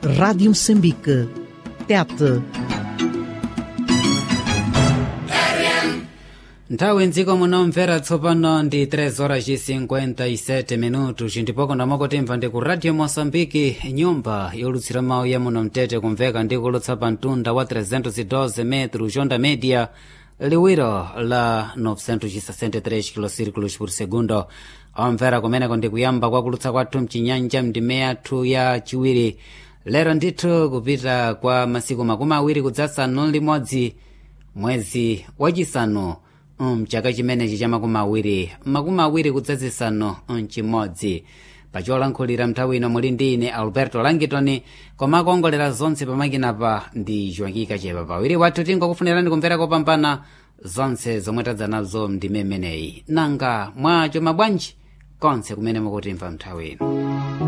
Rádio Moçambique. Tete. nthawi mdziko munomvera tsopano ndi 3 horas e 57 minutos ndipoko ndamakotemva ndi ku radio moçambique nyumba yolutsira mawu ya muno mtete kumveka ndi kulutsa pa mtunda wa 312 metro jonda media liwiro la 963 kilosirikulos por segundo omvera kumeneko ndi kuyamba kwa kulutsa kwathu mchinyanja mndime yathu ya chiwiri lero ndithu kupita kwa masiku makumi awiri kudzasanu limodzi mwezi wachisanu mchaka chimenechi cha makumi awiri makumi awiri kudzazisanu mchimodzi pacholankhulira nthawi ino muli ndi ine alberto langitoni koma akuongolera zonse pamakinapa ndi joakika chepa pawiri wathu tingokufunirani kumvera kopambana zonse zomwe tadza nazo ndime imeneyi nanga mwacho mabwanji konse kumene mukutimva nthawi ino